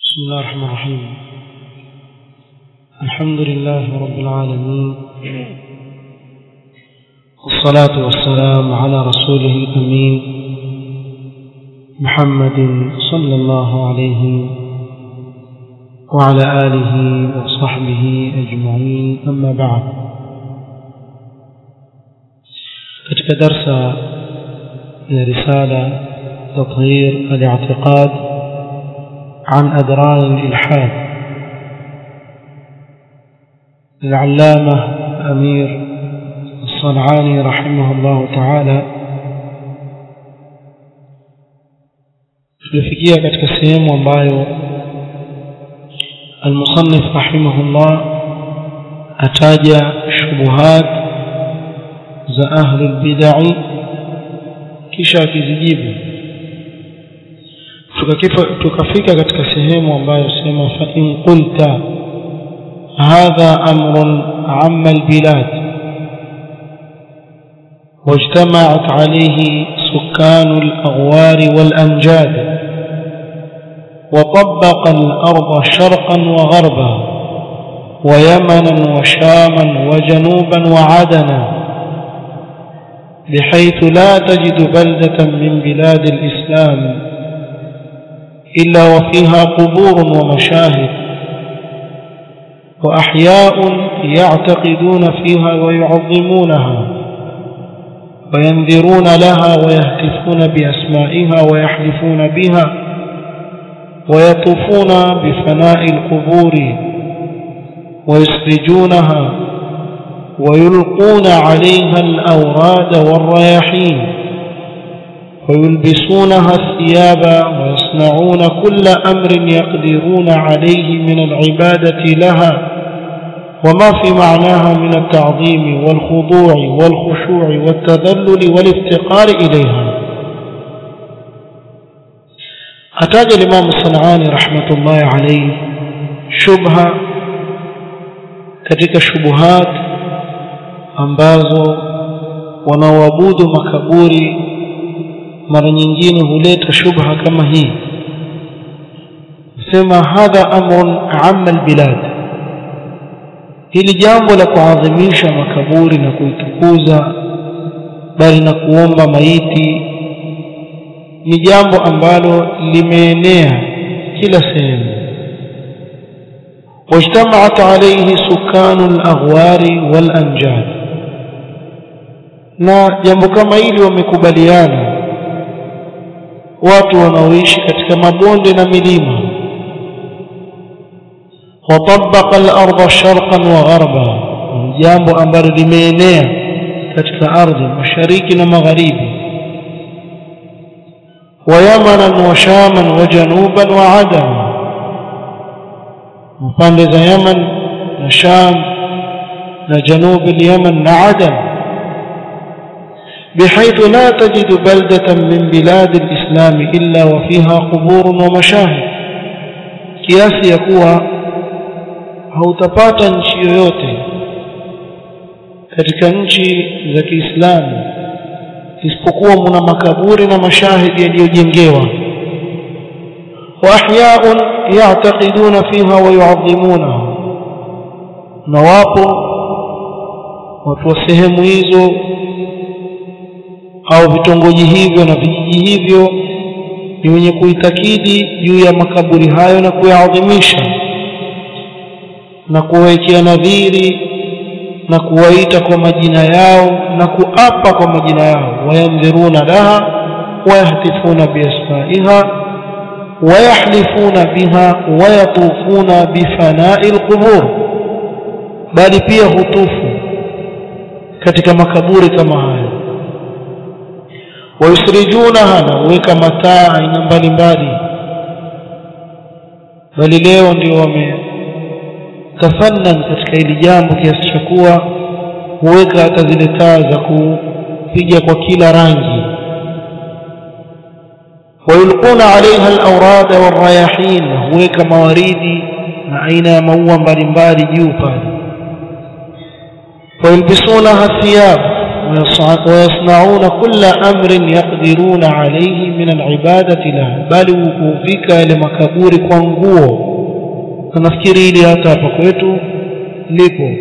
بسم الله الرحمن الرحيم الحمد لله رب العالمين والصلاة والسلام على رسوله الأمين محمد صلى الله عليه وعلى آله وصحبه أجمعين أما بعد katika darsa ya risala تطهير الاعتقاد عن أدران الإلحاد للعلامة أمير الصنعاني رحمه الله تعالى tulifikia katika sehemu ambayo المصنف رحمه الله ataja shubuhat za ahli albid'i kisha akizijibu tukafika katika sehemu ambayo sema fa in qulta hadha amrun amma albilad واجتمعت عليه سكان الأغوار والأنجاد وطبق الأرض شرقا وغربا ويمنا وشاما وجنوبا وعدنا بحيث لا تجد بلدة من بلاد الإسلام إلا وفيها قبور ومشاهد وأحياء يعتقدون فيها ويعظمونها وينذرون لها ويهتفون بأسمائها ويحلفون بها ويطوفون بفناء القبور ويسرجونها ويلقون عليها الأوراد والرياحين ويلبسونها الثياب ويصنعون كل أمر يقدرون عليه من العبادة لها وما في معناها من التعظيم والخضوع والخشوع والتذلل والافتقار إليها أتاج الإمام الصنعاني رحمة الله عليه شبهة katika shubuhat ambazo wanaoabudu makaburi mara nyingine huleta shubha kama hii sema hadha amrun amma albilad hili jambo la kuadhimisha makaburi na kuitukuza bali na kuomba maiti ni jambo ambalo limeenea kila sehemu واجتمعت عليه سكان الأغوار والأنجاد na jambo kama hili wamekubaliana watu wanaoishi katika mabonde na milima watabaka al-ardha sharqan wa gharba jambo ambalo limeenea katika ardhi mashariki na magharibi wa yamanan wa shaman wa januban wa adan pande za yaman na sham na janub al-yaman na adan بحيث لا تجد بلدة من بلاد الإسلام إلا وفيها قبور ومشاهد kiasi ya kuwa hautapata nchi yoyote katika nchi za Kiislamu isipokuwa muna makaburi na mashahidi yaliyojengewa wa ahyaun ya'taqiduna fiha wa yu'azzimunaha na wapo watu wa sehemu hizo au vitongoji hivyo na vijiji hivyo ni wenye kuitakidi juu ya makaburi hayo na kuyaadhimisha na kuwawekea nadhiri na kuwaita kwa majina yao na kuapa kwa majina yao wayandhiruna laha wayahtifuna biasmaiha wayahlifuna biha wayatufuna bifanai lqubur bali pia hutufu katika makaburi kama hayo wayusrijunaha na huweka mataa aina mbalimbali bali leo ndio wametafannan katika hili jambo kiasi cha kuwa huweka hata zile taa za kupiga kwa kila rangi wayulquna alaiha alawrada walrayahin huweka mawaridi na aina ya maua mbalimbali juu pale wayulbisunaha thiyab ويصنعون كل أمر يقدرون عليه من العبادة له بل وفيك لمكبور كwanguo nafikiri hili hata hapa kwetu lipo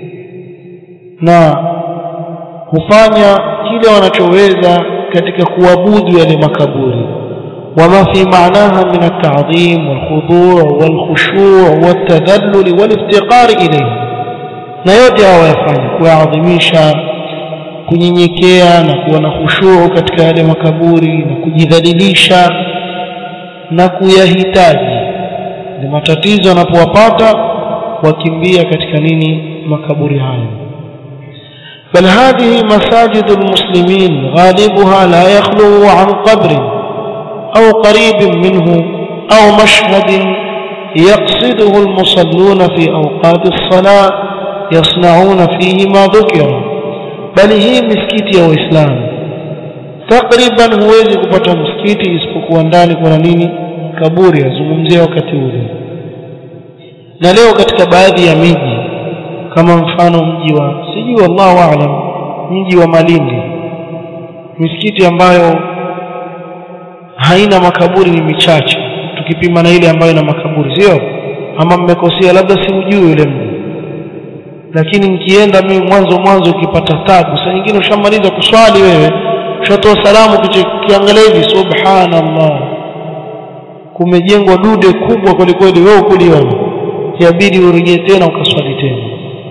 na hufanya kile wanachoweza katika kuabudu yale makaburi وما في معناها من التعظيم والخضوع والخشوع والتذلل والافتقار إليه na yote hawa yafanya kuyaadhimisha kunyenyekea na kuwa na khushuu katika yale makaburi na kujidhalilisha na kuyahitaji ni matatizo yanapowapata wakimbia katika nini makaburi hayo بل هذه مساجد المسلمين غالبها لا يخلو عن قبر أو قريب منه أو مشهد يقصده المصلون في أوقات الصلاة يصنعون فيه ما ذكر بل هي مسكيتي يا وإسلام تقريبا huwezi kupata msikiti isipokuwa ndani kuna nini kaburi azungumzia wakati ule na leo katika baadhi ya miji kama mfano mji wa sijui wallahu aalam mji wa Malindi misikiti ambayo haina makaburi ni michache tukipima na ile ambayo ina makaburi sio ama mmekosea labda siujui yule mji lakini nikienda mimi mwanzo mwanzo ukipata tabu saa nyingine ushamaliza kuswali wewe ushatoa salamu kiangalia hivi subhanallah kumejengwa dude kubwa kwelikweli wewe ukuliona yabidi urejee tena ukaswali tena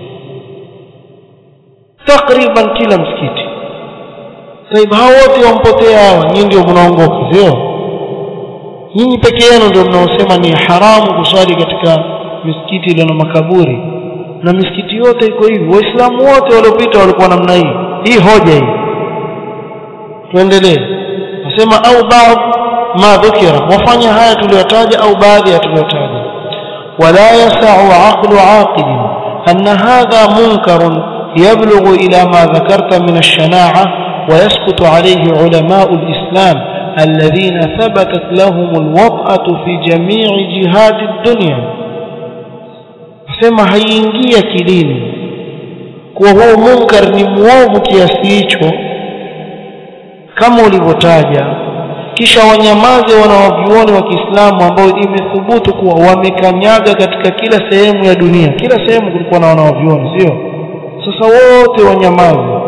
takriban kila msikiti sahibu hao wote wampotea hawa nyinyi ndio mnaongoka sio nyinyi peke yenu ndio mnaosema ni haramu kuswali katika misikiti iliyo na makaburi na misikiti yote iko hivi waislamu wote waliopita walikuwa namna hii hii hoja hii tuendelee nasema au baadhi ma dhukira wafanya haya tuliyotaja au baadhi ya tuliyotaja wala yasau aqlu aqil أن هذا منكر يبلغ إلى ما ذكرت من الشناعة ويسكت عليه علماء الإسلام الذين ثبتت لهم الوطأة في جميع جهات الدنيا sema haiingia kidini kuwa huo munkar ni mwovu kiasi hicho kama ulivyotaja kisha wanyamaze wanawavyuoni wa Kiislamu ambao imethubutu kuwa wamekanyaga katika kila sehemu ya dunia kila sehemu kulikuwa na wanawavyuoni sio sasa wote wanyamaze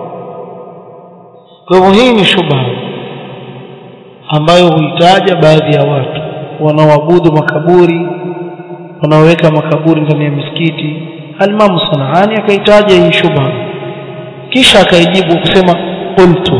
kwa hivyo hii ni shubha ambayo huitaja baadhi ya watu wanaoabudu makaburi wanaoweka makaburi ndani ya misikiti Al-Imam Sanaani akaitaja hii shubha kisha akaijibu kusema qultu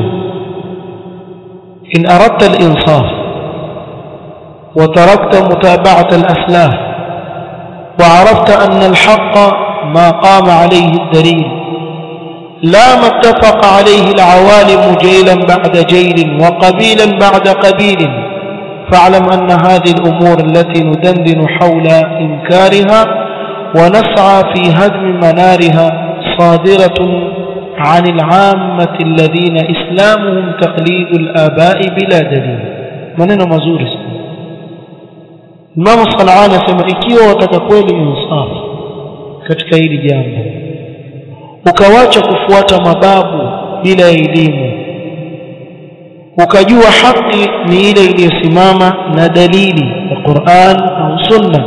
in aradta al-insaf wa tarakta mutaba'at al-aslaf wa 'arafta anna al-haqq ma qama alayhi ad-dalil لا ما اتفق عليه العوالم جيلا بعد جيل وقبيلا بعد قبيل فاعلم أن هذه الأمور التي ندندن حول إنكارها ونسعى في هدم منارها صادرة عن العامة الذين إسلامهم تقليد الآباء بلا دليل maneno mazuri sana Imam Sanani asema ikiwa wataka kweli insaf katika hili jambo ukawacha kufuata mababu bila elimu ukajua haki ni ile iliyosimama na dalili ya Qur'an au Sunna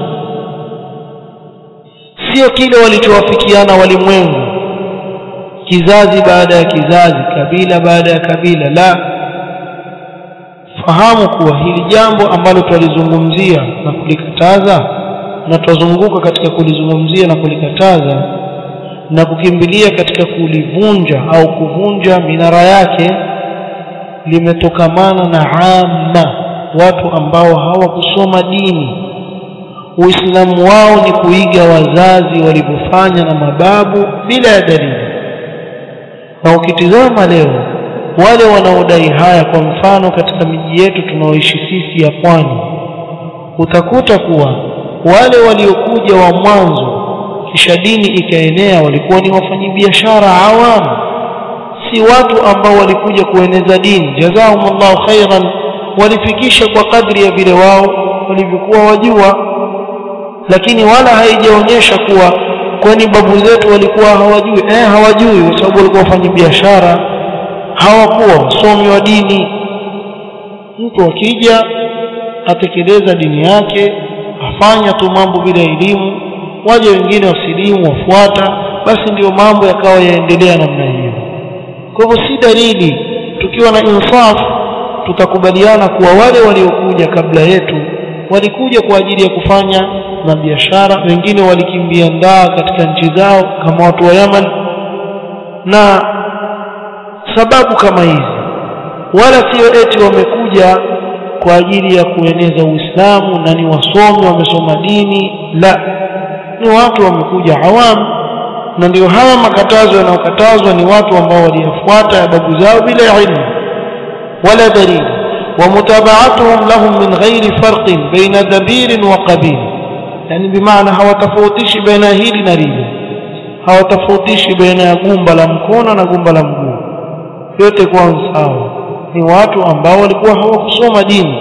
sio kile walichowafikiana walimwengu kizazi baada ya kizazi kabila baada ya kabila la fahamu kuwa hili jambo ambalo twalizungumzia na kulikataza na twazunguka katika kulizungumzia na kulikataza na kukimbilia katika kulivunja au kuvunja minara yake limetokamana na amma watu ambao hawakusoma dini uislamu wao ni kuiga wazazi walivyofanya na mababu bila ya dalili na ukitizama leo wale wanaodai haya kwa mfano katika miji yetu tunaoishi sisi ya pwani utakuta kuwa wale waliokuja wa mwanzo kisha dini ikaenea walikuwa ni wafanyabiashara awamu si watu ambao walikuja kueneza dini jazakumullahu khairan walifikisha kwa kadri ya vile wao walivyokuwa wajua lakini wala haijaonyesha kuwa kwani babu zetu walikuwa hawajui eh hawajui kwa sababu walikuwa wafanya biashara hawakuwa wasomi wa dini mtu akija atekeleza dini yake afanya tu mambo bila elimu waje wengine wasilimu wafuata basi ndiyo mambo yakawa yaendelea namna hiyo kwa hivyo si dalili tukiwa na insaf tutakubaliana kuwa wale waliokuja kabla yetu walikuja kwa ajili ya kufanya na biashara wengine walikimbia ndaa katika nchi zao kama watu wa Yaman na sababu kama hizi wala sio eti wamekuja kwa ajili ya kueneza Uislamu na ni wasomi wamesoma dini la ni watu wamekuja awamu na ndio haya makatazo yanayokatazwa ni watu ambao waliyafuata ya babu zao bila ilmu wala dalili ومتابعتهم لهم من غير فرق بين دبير وقبيل يعني بمعنى hawatofautishi baina hili na lile hawatofautishi baina ya gumba la mkono na gumba la mguu yote kwa sawa ni watu ambao walikuwa hawakusoma dini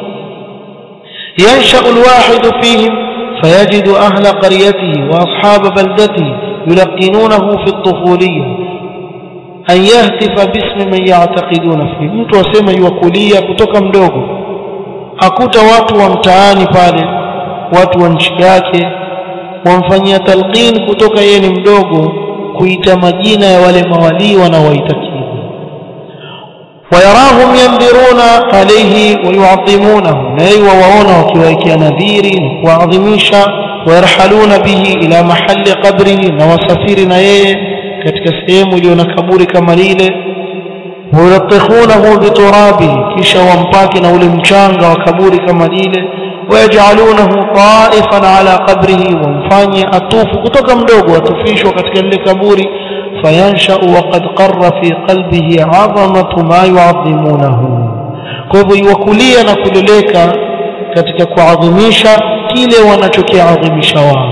ينشأ الواحد فيهم فيجد أهل قريته وأصحاب بلدته يلقنونه في الطفولية an yahtifa bismi man ya'taqiduna fi mtu asema yuwakulia kutoka mdogo akuta watu wa mtaani pale watu wa nchi yake wamfanyia talqin kutoka yeye ni mdogo kuita majina ya wale mawalii wanaowaitakidi wayarahum yandhiruna alayhi wayuadhimunahu na yeye wawaona wakiwaekea nadhiri na kuwaadhimisha wayarhaluna bihi ila mahali qabrihi na wasafiri na yeye katika sehemu iliyo na kaburi kama lile wayulattikhunahu biturabihi kisha wampake na ule mchanga wa kaburi kama lile wayajalunahu taifan ala qabrihi wamfanye atufu kutoka mdogo atufishwa katika lile kaburi fayanshau waqad qarra fi qalbihi azamatu ma yuadhimunahu kwa hivyo iwakulia na kuleleka katika kuadhimisha kile wanachokiadhimisha wao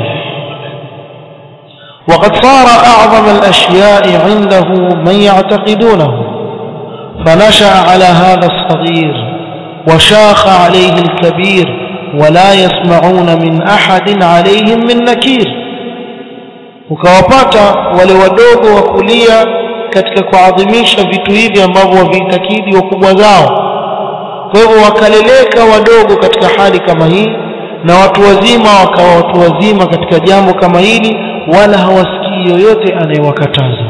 وقد صار أعظم الأشياء عنده من يعتقدونه فنشأ على هذا الصغير وشاخ عليه الكبير ولا يسمعون من أحد عليهم من نكير ukawapata wale wadogo wa kulia katika kuadhimisha vitu hivi ambavyo waviitakidi wakubwa zao kwa hivyo wakaleleka wadogo katika hali kama hii na watu wazima wakawa watu wazima katika jambo kama hili wala hawasikii yoyote anayewakataza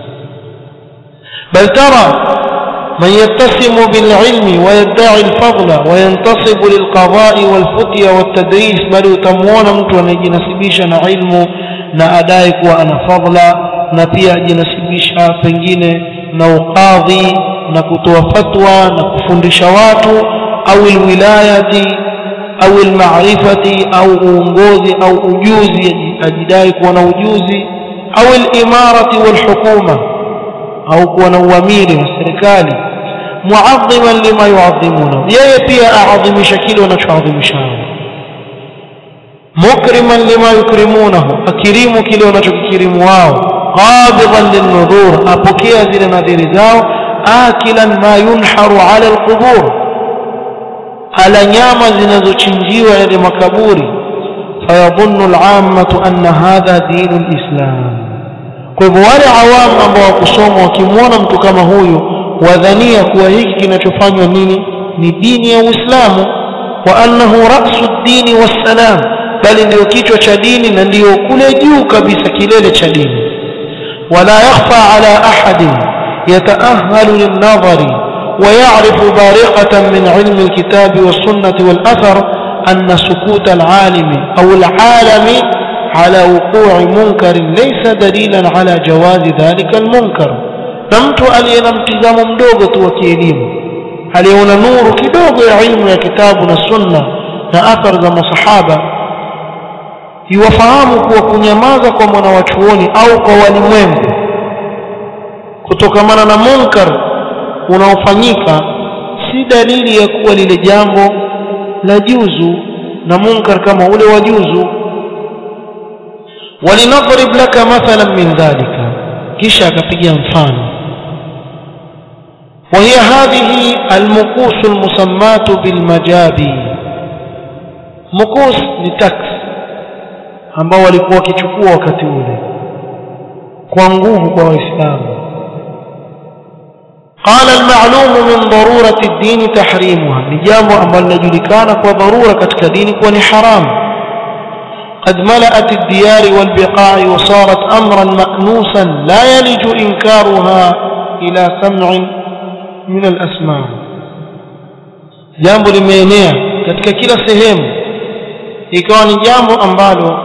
bal tara من يتسم بالعلم ويدعي الفضل وينتصب للقضاء والفتية والتدريس بل utamwona mtu anayejinasibisha na ilmu na adai kuwa ana fadla na pia ajinasibisha pengine na ukadhi na kutoa fatwa na kufundisha watu au alwilayati au almarifati au uongozi au ujuzi ajidai kuwa na ujuzi au alimarati walhukuma au kuwa na uamiri wa serikali muadhiman lima yuadhimuna yeye pia aadhimisha kile wanachoadhimisha mukriman lima yukrimunahu akirimu kile wanachokikirimu wao qabidan linnudhur apokea zile nadhiri zao akilan ma yunharu ala alqubur ala nyama zinazochinjiwa yale makaburi fayadhunnu alammatu anna hadha dinu alislam kwa hivyo wale awamu ambao wakusoma wakimwona mtu kama huyu wadhania kuwa hiki kinachofanywa nini ni dini ya Uislamu wa annahu ra'su ad-dini was-salam bali ndio kichwa cha dini na ndio kule juu kabisa kilele cha dini wala yakhfa ala ahadin yata'ahhalu lin-nadhari ويعرف بارقة من علم الكتاب والسنة والأثر أن سكوت العالم أو العالم على وقوع منكر ليس دليلا على جواز ذلك المنكر نمت ألينا امتزام مدوغة وكيليم aliona nuru kidogo ya ilmu ya kitabu na sunna na athar za masahaba iwafahamu kuwa kunyamaza kwa mwanawachuoni au kwa walimwengu kutokamana na munkar unaofanyika si dalili ya kuwa lile jambo la juzu na munkar kama ule wa juzu walinadrib laka mathalan min dhalika kisha akapiga mfano وهي هذه المكوس المسماة بالمجابي مكوس لتكس ambao walikuwa wakichukua wakati ule kwa nguvu kwa waislamu قال المعلوم من ضرورة الدين تحريمها نجام أمر لجلكان وضرورة كتكدين كون حرام قد ملأت الديار والبقاع وصارت أمرا مأنوسا لا يلج إنكارها إلى سمع من الأسماع jambo limeenea katika kila sehemu ikawa ni jambo ambalo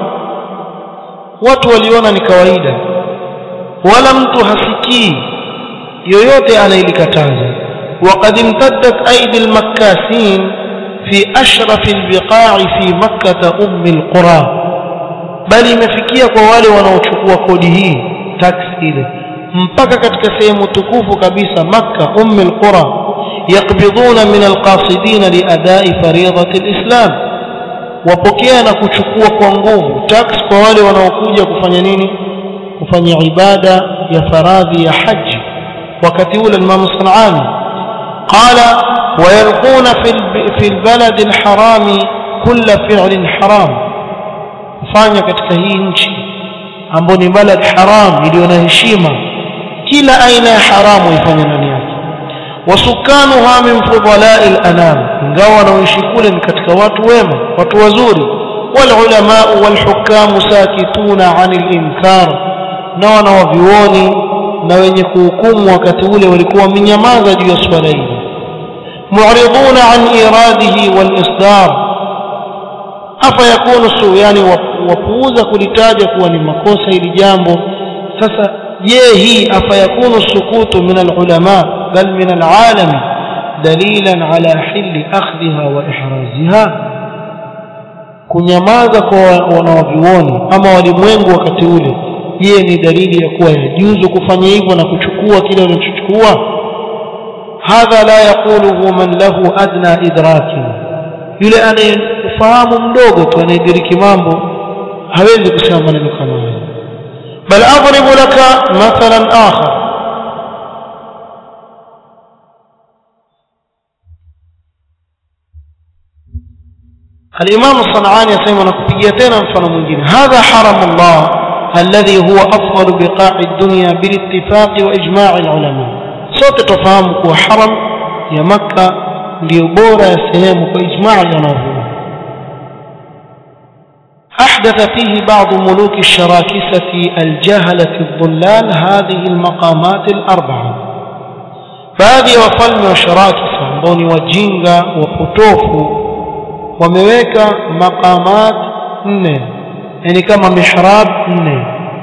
watu waliona ni kawaida wala mtu hasikii yoyote anayelikataza وقد امتدت أيدي المكاسين في أشرف البقاع في مكة أم القرى bali imefikia kwa wale wanaochukua kodi hii tax ile mpaka katika sehemu tukufu kabisa makka umm alqura yaqbiduna min alqasidin liadai fariidati alislam wapokea na kuchukua kwa nguvu tax kwa wale wanaokuja kufanya nini kufanya ibada ya faradhi ya haji wakati ule Imam Sanani qala wayalquna fi albalad alharami kulla fi'lin haram kufanya katika hii nchi ambayo ni balad haram iliyo na heshima kila aina ya haramu ifanye ndani yake wasukanuha min fudalai lanam ingawa wanaoishi kule ni katika watu wema watu wazuri walulamau walhukamu sakituna ani linkar na wanawavyuoni na wenye kuhukumu wakati ule walikuwa wamenyamaza juu ya swala hili muriduna an iradihi walisdar afa yakunu su yani wapuuza kulitaja kuwa ni makosa hili jambo sasa je hii afa yakunu sukutu min alulama bal min alalami dalilan ala hili akhdhiha wa ihraziha kunyamaza kwa wanawavyuoni ama walimwengu wakati ule je ni dalili ya kuwa yajuzu kufanya hivyo na kuchukua kile wanachochukua hadha la yaquluhu man lahu adna idrakin yule anayefahamu mdogo tu anayediriki mambo hawezi kusema maneno kama hayo bal adribu laka mathalan akhar الإمام الصنعاني يسمى نكبيا تena mfano mwingine هذا حرم الله الذي هو أفضل بقاع الدنيا بالاتفاق وإجماع العلماء sote tufahamu kuwa haram ya Makka ndio bora ya sehemu kwa ijmaa ya wanavyuoni أحدث فيه بعض ملوك الشراكسة الجهلة الضلال هذه المقامات الأربعة baadhi ya wafalme wa sharakisa ambao ni wajinga wapotofu wameweka maqamat nne yani kama mihrab nne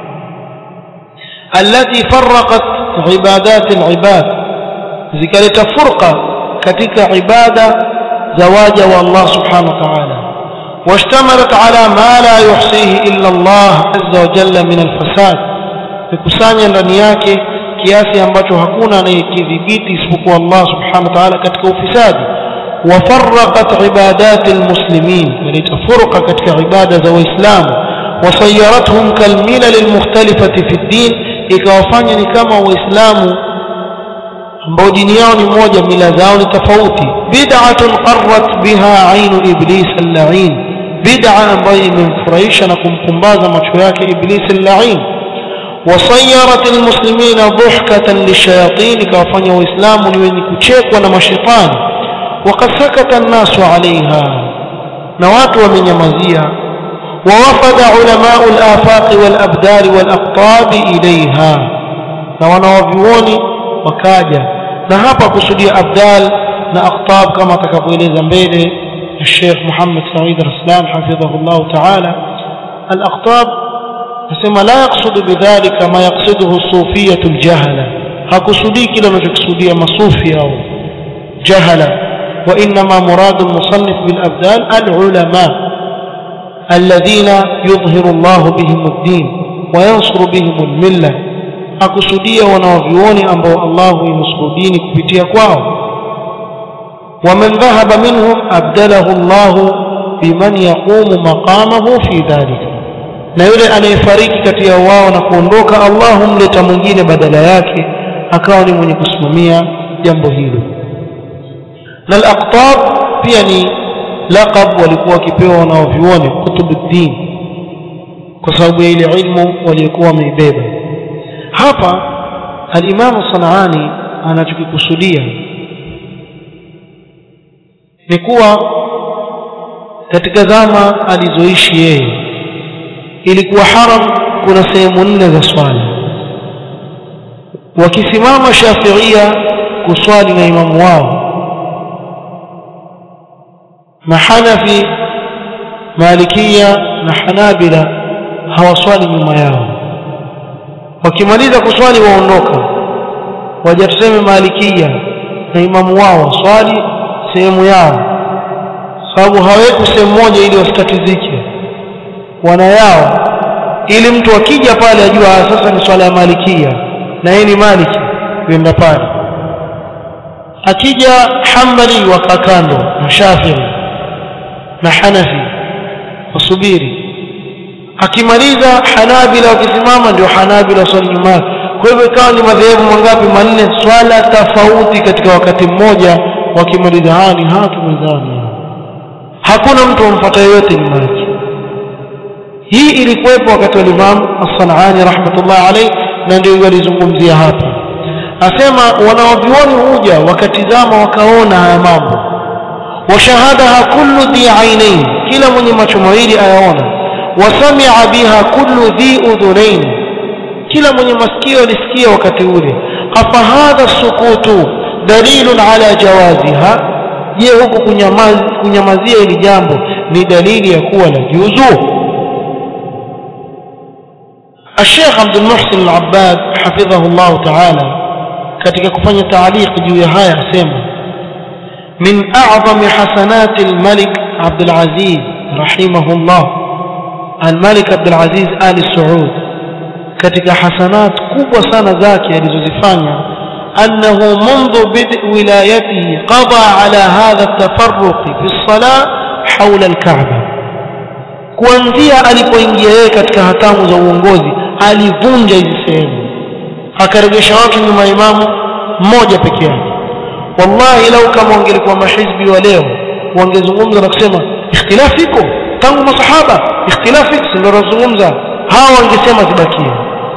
allati farraqat ibadat alibad zikaleta furqa katika ibada za waja wa Allah subhanahu wa ta'ala واشتملت على ما لا يحصيه إلا الله عز وجل من الفساد kukusanya ndani yake kiasi ambacho hakuna anayekidhibiti isipokuwa Allah subhanahu wa ta'ala katika ufisadi wafarraqat ibadat almuslimin walita furqa katika ibada za waislamu wasayarathum kalmilal almukhtalifati fi ddin ikawafanya ni kama waislamu ambao dini yao ni moja mila zao ni tofauti bid'atun qarrat biha ainu iblis al-la'in bid'a ambayo imemfurahisha na kumpumbaza macho yake iblis al-la'in وصيرت المسلمين ضحكة للشياطين كافanya waislamu ni wenye kuchekwa na mashetani وقد سكت الناس عليها na watu wamenyamazia ووفد علماء الآفاق والأبدال والأقطاب إليها na wanawavyuoni wakaja na hapa kusudia abdal na aqtab kama atakavyoeleza mbele الشيخ محمد سعيد رسلان حفظه الله تعالى الأقطاب nasema la yaksudu bidhalika ma yaksuduhu sufiyatu aljahala hakusudii kile anachokusudia masufi au jahala wa inma muradu almusannif bil abdal alulama alladhina yudhhiru Allah bihim ad-din wa yansuru bihim al-milla hakusudia wanaovioni ambao Allah huinusuru dini kupitia kwao ومن ذهب منهم أبدله الله بمن يقوم مقامه في ذلك na yule anayefariki kati ya wao na kuondoka Allah humleta mwingine badala yake akawa ni mwenye kusimamia jambo hilo na al-aqtab pia ni laqab walikuwa wakipewa wanaovioni kutubuddin kwa sababu ya ile ilmu waliokuwa wameibeba hapa alimamu sanaani anachokikusudia ni kuwa katika zama alizoishi yeye ilikuwa haram kuna sehemu nne za swala wakisimama shafiia kuswali na imamu wao mahanafi malikia na hanabila hawaswali nyuma yao wakimaliza kuswali waondoka waja tuseme malikia na imamu wao waswali sehemu yao sababu haweki sehemu moja ili wasitatizike wana yao ili mtu akija pale ajua sasa ni swala ya malikia na yeye ni maliki kwenda pale akija hambali waka kando na shafii na hanafi wasubiri akimaliza hanabila wakisimama ndio hanabila waswali nyuma yake kwa hivyo ikawa ni madhehebu mangapi manne swala tofauti katika wakati mmoja wakimaliza hani hatumezani hakuna mtu amfuata yoyote nyuma yake hii ilikuwepo wakati wa Imam As-Sanani rahmatullah alayh na ndio walizungumzia hapa asema wanawavyuoni huja wakatizama wakaona haya mambo washahadaha kullu dhi ainain kila mwenye macho mawili ayaona wasamia biha kullu dhi udhunain kila mwenye masikio alisikia wakati ule afa hadha sukutu dalilun ala jawaziha je huku kunyamazia kunyamazia hili jambo ni dalili ya kuwa la juzu الشيخ عبد المحسن العباد حفظه الله تعالى katika kufanya taaliq juu ya haya asema min a'zami hasanati al-malik Abdul Aziz rahimahullah al-Malik Abdul Aziz Ali Saud katika hasanat kubwa sana zake alizozifanya annahu منذ بدء wilayatihi qada ala hadha at-tafarruq fi as-salah hawla al-Ka'bah kuanzia alipoingia yeye katika hatamu za uongozi alivunja hizi sehemu akaregesha watu nyuma imamu mmoja peke yake wallahi lau kama wangelikuwa mahizbi wa leo wangezungumza na kusema ikhtilafu iko tangu masahaba ikhtilafu iko ndio wanazungumza hawa wangesema zibakie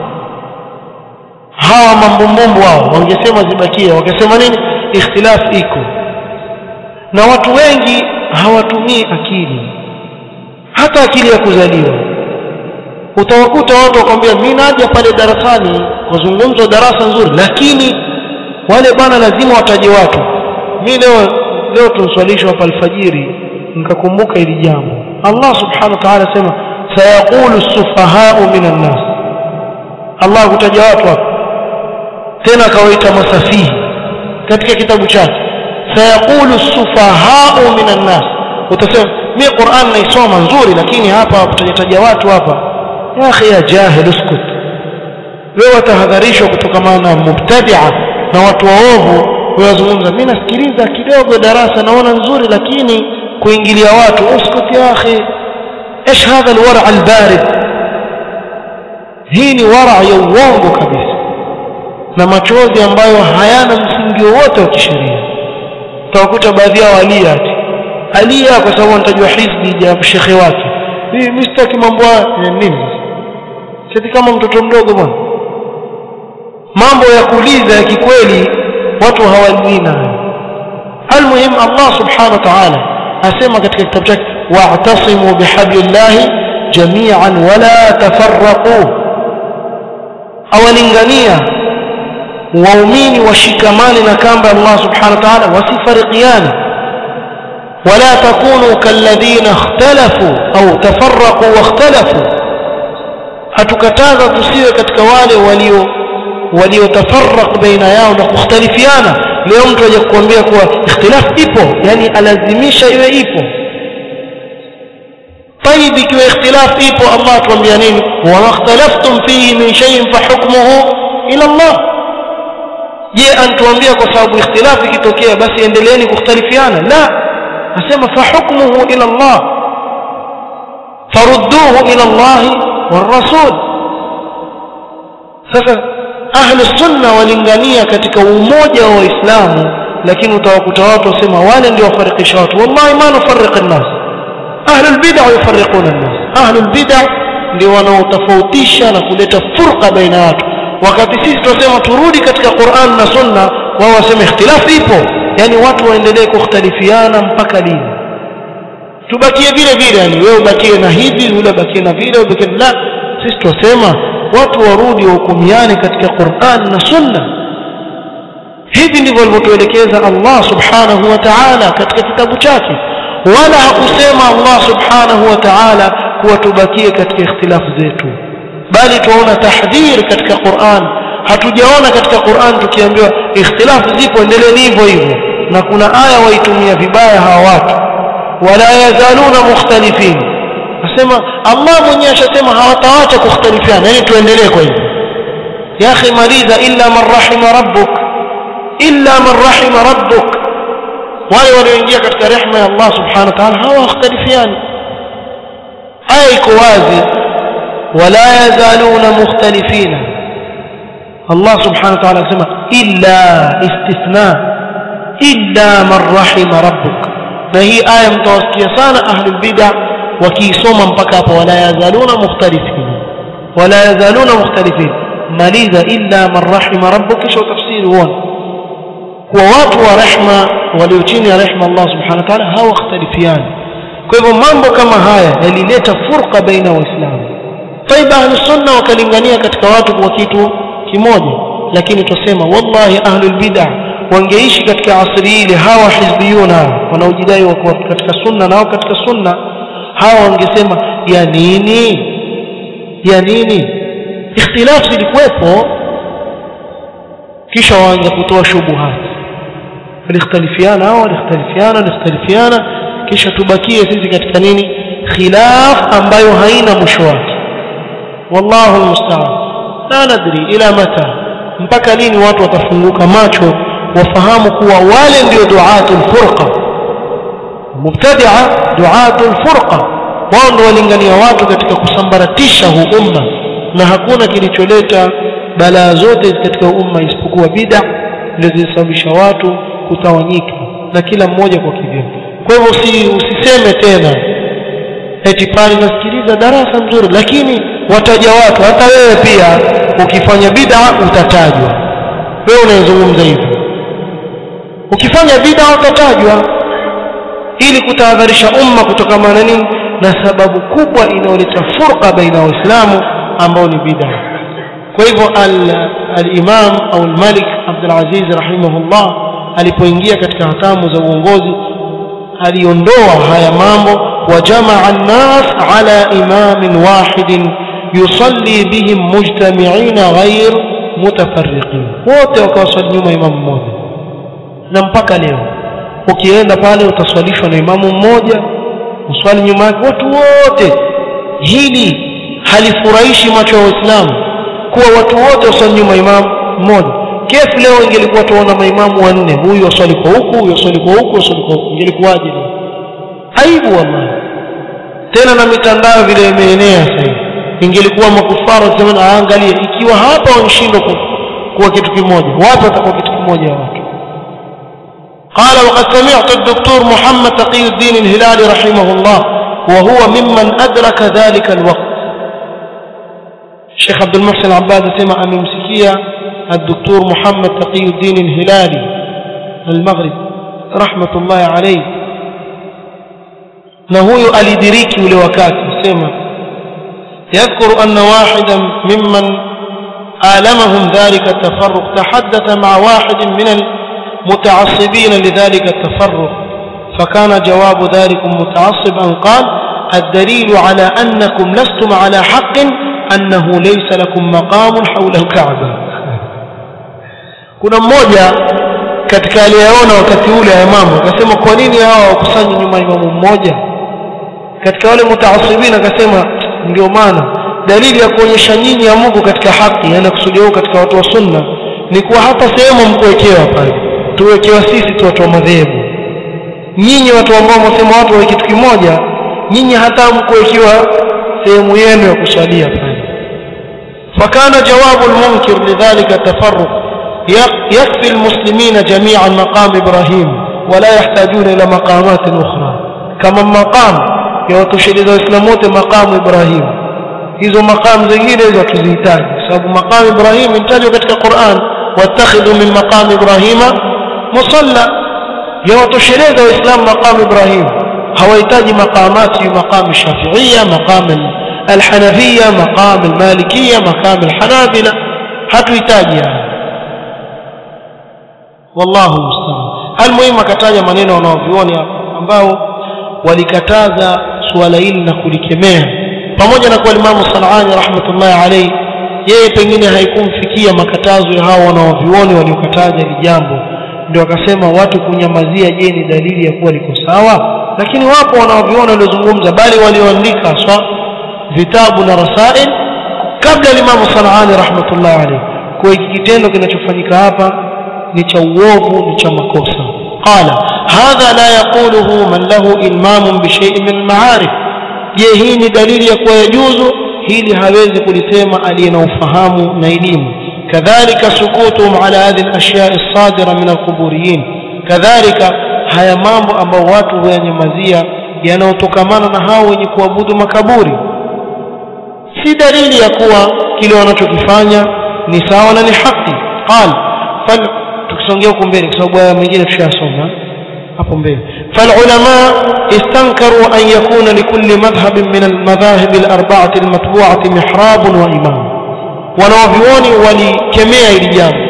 hawa mambumbumbu hao wangesema zibakie wakasema nini ikhtilafu iko na watu wengi hawatumii akili hata akili ya kuzaliwa utawakuta watu wakwambia mimi naja pale darasani wazungumza darasa nzuri lakini wale bwana lazima wataje watu mimi leo leo tunswalishwa hapa alfajiri nikakumbuka hili jambo Allah subhanahu wa ta'ala sema sayaqulu sufahau minan nas Allah kutaja watu hapa tena akawaita masafihi katika kitabu chake sayaqulu sufahau minan nas utasema mimi Qur'an naisoma nzuri lakini hapa kutajataja watu hapa ya akhi ya jahil uskut wewe watahadharishwa kutokana na mubtadi'a na watu waovu wazungumza mimi nasikiliza kidogo darasa naona nzuri lakini kuingilia watu uskut ya akhi ايش هذا الورع البارد hii ni wara ya uongo kabisa na machozi ambayo hayana msingi wowote wa kisheria utawakuta baadhi yao alia ati alia kwa sababu anatajwa hizbi ya shekhe wake hii mimi sitaki mambo ya nini sisi kama mtoto mdogo bwana mambo ya kuuliza ya kikweli watu hawalii nayo almuhim Allah subhanahu wa ta'ala asema katika kitabu chake wa'tasimu bihablillahi jami'an wala tafarraqu awalingania waumini washikamane na kamba Allah subhanahu wa ta'ala wasifarikiane ولا تكونوا كالذين اختلفوا أو تفرقوا واختلفوا hatukataza tusiwe katika wale walio waliotafarraq baina yao na kukhtalifiana leo mtu aje kukuambia kuwa ikhtilaf ipo yani alazimisha iwe ipo طيب ikiwa ikhtilaf ipo Allah atuambia nini wa makhtalaftum fihi min shay'in fa hukmuhu ila Allah je antuambia kwa sababu ikhtilaf ikitokea basi endeleeni kukhtalifiana la asema fa hukmuhu ila Allah farudduhu ila Allah والرسول sasa ahli sunna walingania katika umoja wa waislamu lakini utawakuta watu wasema wale ndio wafarikisha watu wallahi ma nufarriq an-nas ahli al-bid'ah yufarriquna an-nas ahli al-bid'ah ndio wanaotofautisha na kuleta furqa baina watu wakati sisi tunasema turudi katika Qur'an na Sunna wao waseme ikhtilafu ipo yani watu waendelee kukhtalifiana mpaka lini tubakie vile vile yani wewe ubakie na hivi yule ubakie na vile ubakie la sisi tunasema watu warudi wahukumiane katika Qur'an na Sunna hivi ndivyo alivyotuelekeza Allah subhanahu wa ta'ala katika kitabu chake wala hakusema Allah subhanahu wa ta'ala kuwa tubakie katika ikhtilafu zetu bali tuona tahdhir katika Qur'an hatujaona katika Qur'an tukiambiwa ikhtilafu zipo endeleeni hivyo hivyo na kuna aya waitumia vibaya hawa watu wala yazaluna mukhtalifin nasema Allah mwenyewe ashasema hawataacha kukhtalifiana yani tuendelee kwa hivyo ya akhi maliza illa man rahima rabbuk illa man rahima rabbuk wale walioingia katika rehema ya Allah subhanahu wa ta'ala hawakhtalifiani aya iko wazi wala yazaluna mukhtalifina Allah subhanahu wa ta'ala anasema illa istithna illa man rahima rabbuk na hii aya mtawasikia sana ahlul bid'ah wakiisoma mpaka hapo wala yazaluna mukhtalifina wala yazaluna mukhtalifin maliza illa man rahima rabbuk kisha tafsiri huona kwa watu wa rehma walio chini ya rehma Allah subhanahu wa ta'ala hawakhtalifiani kwa hivyo mambo kama haya yalileta furqa baina waislamu طيب ahli sunna wakalingania katika watu kwa kitu kimoja lakini tusema wallahi ahlul bid'ah wangeishi katika asri ile hawa hizbiyuna wanaojidai wako katika sunna nao katika sunna hawa wangesema ya nini ya nini ikhtilafu zilikuwepo kisha waanza kutoa shubuhat walikhtalifiana hao walikhtalifiana walikhtalifiana kisha tubakie sisi katika nini khilaf ambayo haina mwisho wake wallahu almusta'an la nadri ila mata mpaka lini watu watafunguka macho wafahamu kuwa wale ndio duatul furqa mubtadi'a duatul furqa wao ndio walingania watu katika kusambaratisha huu umma na hakuna kilicholeta balaa zote katika umma isipokuwa bid'a ndio zilisababisha watu kutawanyika na kila mmoja kwa kivyake kwa hivyo usi, usiseme tena eti pale nasikiliza darasa mzuri lakini wataja watu hata wewe pia ukifanya bid'a utatajwa wewe unayezungumza hivyo ukifanya bid'a utatajwa ili kutahadharisha umma kutokana na nini na sababu kubwa inayoleta furqa baina waislamu ambao ni bid'a kwa hivyo al-imam au al-malik Abdul Aziz rahimahullah alipoingia katika hatamu za uongozi aliondoa haya mambo wajamaa an-nas ala imamin wahidin yusalli bihim mujtami'ina ghair mutafarriqin wote wakawaswali nyuma imamu mmoja na mpaka leo ukienda pale utaswalishwa na imamu mmoja uswali nyuma yake watu wote hili halifurahishi macho ya waislamu kuwa watu wote waswali nyuma imamu mmoja kefu leo ingelikuwa tuona maimamu wanne huyu waswali kwa huku huyu waswali kwa huku waswali kwa huku ingelikuwaje leo aibu wallahi tena na mitandao vile imeenea sasa hivi ingelikuwa makufara wakisema aangalie ikiwa hapa wanashindwa kuwa kitu kimoja wapi watakuwa kitu kimoja watu قال وقد سمعت الدكتور محمد تقي الدين الهلالي رحمه الله وهو ممن أدرك ذلك الوقت الشيخ عبد المحسن العباد سمع ممسكية الدكتور محمد تقي الدين الهلالي المغرب رحمة الله عليه نهوي أليدريكي ولوكات سمع يذكر أن واحدا ممن آلمهم ذلك التفرق تحدث مع واحد من المتعصبين لذلك التفرق فكان جواب ذلك متعصب أن قال الدليل على أنكم لستم على حق أنه ليس لكم مقام حول الكعبة kuna mmoja katika aliyeona wakati ule ya imamu akasema kwa nini hawa wakusanyi nyuma imamu mmoja katika wale mutaasibina akasema ndio maana dalili ya kuonyesha nyinyi ya Mungu katika haki yani kusudia huko katika watu wa sunna ni kuwa hata sehemu mkuwekewa pale tuwekewa sisi tu watu wa madhehebu nyinyi watu ambao mnasema watu wa kitu kimoja nyinyi hata mkuwekewa sehemu yenu ya kuswalia pale فكان جواب المنكر لذلك التفرق يكفي المسلمين جميعا مقام إبراهيم ولا يحتاجون إلى مقامات أخرى كما مقام يوتشرد إسلاموت مقام إبراهيم hizo maqam zingine hizo tuzihitaji sababu maqam Ibrahim imetajwa katika Qur'an wattakhidhu min maqam Ibrahima musalla yawatosheleza waislamu maqam Ibrahim hawahitaji maqamati maqam Shafi'iyya maqam الحنفية مقام المالكية مقام الحنابلة hatuhitaji haya wallahu musta'an almuhimu akataja maneno wanaovioni ambao walikataza suala hili na kulikemea pamoja na kwa Imam Sanani rahmatullahi alayhi yeye pengine haikumfikia makatazo ya hao wanaovioni waliokataza hili jambo ndio akasema watu kunyamazia je ni dalili ya kuwa liko sawa lakini wapo wanaoviona waliozungumza bali walioandika swa vitabu na rasail kabla Imam Sanani rahmatullahi alayhi kwa hiki kitendo kinachofanyika hapa ni cha uovu ni cha makosa qala hadha la yaquluhu man lahu ilmamun bi shay'in min al-ma'arif je hii ni dalili ya kuwa yajuzu hili hawezi kulisema aliye na ufahamu na elimu kadhalika sukutuhum ala hadhihi al-ashya' as-sadira min al-quburiyin kadhalika haya mambo ambao watu huyanyamazia yanayotokamana na hao wenye kuabudu makaburi si dalili ya kuwa kile wanachokifanya ni sawa na ni haki qal fal tukisongea huko mbele kwa sababu haya mengine tushayasoma hapo mbele فالعلماء استنكروا أن يكون لكل مذهب من المذاهب الأربعة المتبوعة محراب وإمام wanaovyuoni walikemea hili jambo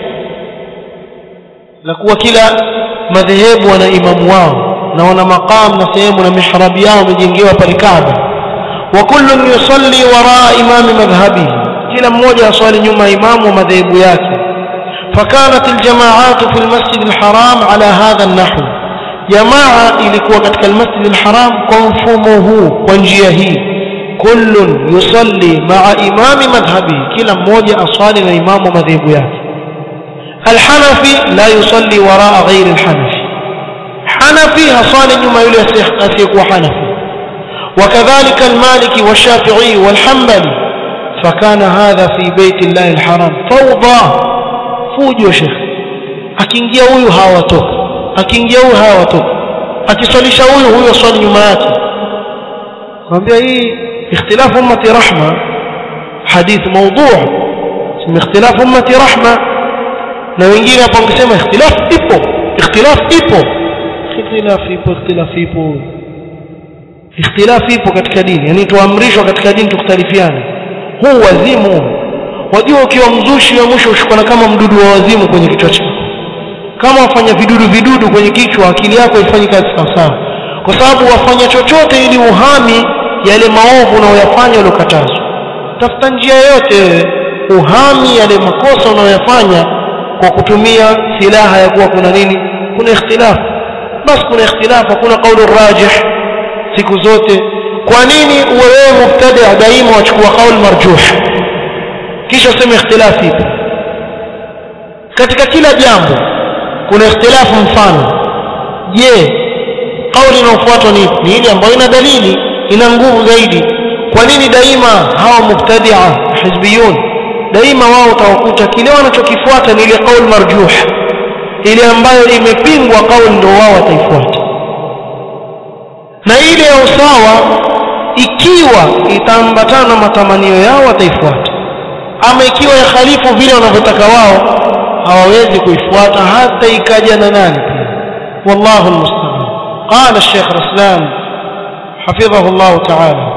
la kuwa kila madhehebu wana imamu wao na wana maqam na sehemu na mihrabi yao wamejengewa pale Kaaba wa kullun yusalli waraa imami madhhabihi kila mmoja aswali nyuma imamu wa madhehebu yake فكانت الجماعات في المسجد الحرام على هذا النحو جماعة ilikuwa katika المسجد الحرام kwa mfumo huu kwa njia hii كل يصلي مع إمام مذهبه كلا mmoja aswali na imamu madhehebu yake الحنفي لا يصلي وراء غير الحنفي حنفي هصالي nyuma yule asiyekuwa حنفي وكذلك المالكي والشافعي والحنبلي فكان هذا في بيت الله الحرام فوضى fujo shekhe akiingia huyu hawatoka akiingia huyu hawatoka akiswalisha huyu huyu swali nyuma yake kwambia hii ikhtilafu ummati rahma hadith mawdu' sema ikhtilafu ummati rahma na wengine hapo wangesema ikhtilaf ipo ikhtilaf ipo ikhtilaf ipo ikhtilaf ipo ikhtilaf ipo katika dini yani tuamrishwa katika dini tukhtalifiane huu wazimu wajua ukiwa mzushi wa mwisho ushikana kama mdudu wa wazimu kwenye kichwa chako kama wafanya vidudu vidudu kwenye kichwa akili yako ifanyi kazi sawasawa kwa sababu wafanya chochote ili uhami yale maovu unayoyafanya uliokatazwa tafuta njia yoyote wewe uhami yale makosa unayoyafanya kwa kutumia silaha ya kuwa kuna nini kuna ikhtilaf basi kuna ikhtilaf hakuna kaulu rajih siku zote kwa nini uwe wewe mubtadi daima wachukua kauli marjuh kisha useme ikhtilafi ipo katika kila jambo kuna ikhtilafu mfano je kauli inayofuatwa ni ni ile ambayo ina dalili ina nguvu zaidi kwa nini daima hawa mubtadia hizbiyun daima wao utawakuta kile wanachokifuata ni ile kauli marjuh ile ambayo imepingwa kauli ndio wao wataifuata na ile ya usawa ikiwa itaambatana na matamanio yao wataifuata ama ikiwa ya khalifu vile wanavyotaka wao hawawezi kuifuata hata ikaja na nani pia wallahu almusta'an qala الشيخ رسلان حفظه الله تعالى